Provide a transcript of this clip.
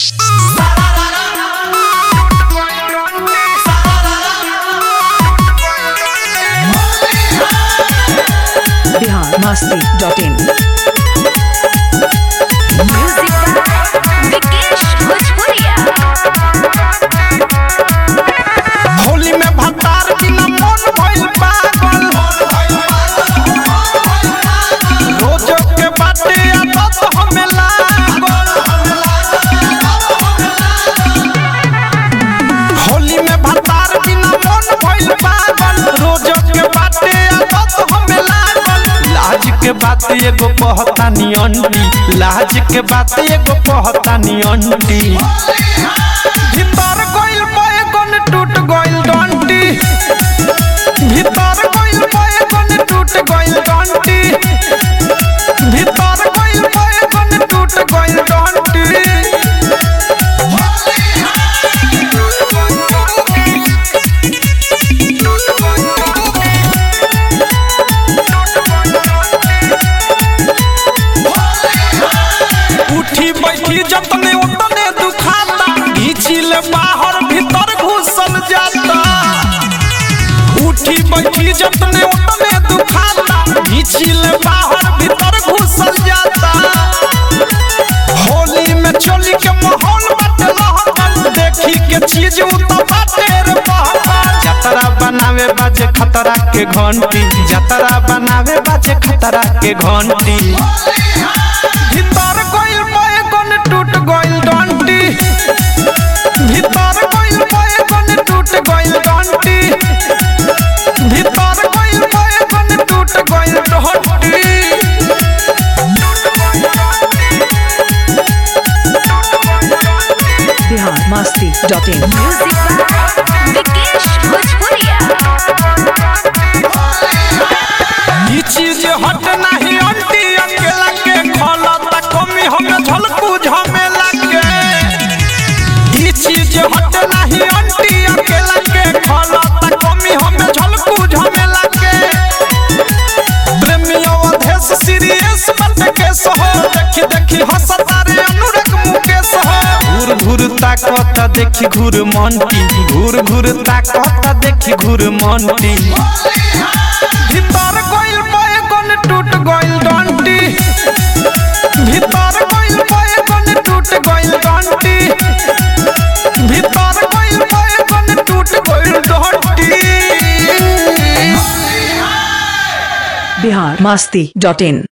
Bihar Masti dot in music by Vikesh Bhojpuriya Holi में भतार बिना मन भइल पागल रोज के बाटे आदत हमें लागल होली में भतार बिना मन भइल पागल रोज के बाटे आदत हमें लागल लाज के बात एगो कहतानी अंटी लाज के बात एगो कहतानी अंटी भीतर गइल बैगन टूट गइल डंटी भीतर गइल बैगन टूट गइल डंटी भीतर गइल बैगन टूट गइल डंटी उठी बैठी जतने उतने दुखाता घीचिल बाहर भीतर घुसल जाता उठी बैठी जतने उतने दुखाता घीचिल बाहर भीतर घुसल जाता होली में चोली के माहौल बाटे लहकन देखी के चीज उतर बाटे रे बहकन जतरा बनावे बाजे खतरा के घंटी जतरा बनावे बाजे खतरा के घंटी भीतर गइल बैगन टूट गइल डंटी भीतर गइल बैगन टूट गइल डंटी भीतर गइल बैगन टूट गइल डंटी Bihar Masti dot in music by Vikesh Bhojpuriya ई चीज हट नहीं अंटी अकेला के खोला त कमी हमें झलकू झमेला के ई चीज हट नहीं अंटी अकेला के खोला त कमी हमें झलकू झमेला के प्रेमियों अधेश सीरियस मत के सहो देखी देखी हंसता रे अनुराग मुकेश हो घूर घूर ताकत देखी घूर मंटी घूर घूर ताकत देखी घूर मंटी भीतर गइल बैगन टूट गइल डंटी भीतर गइल बैगन टूट गइल डंटी भीतर गइल बैगन टूट गइल डंटी बिहार मस्ती डॉट इन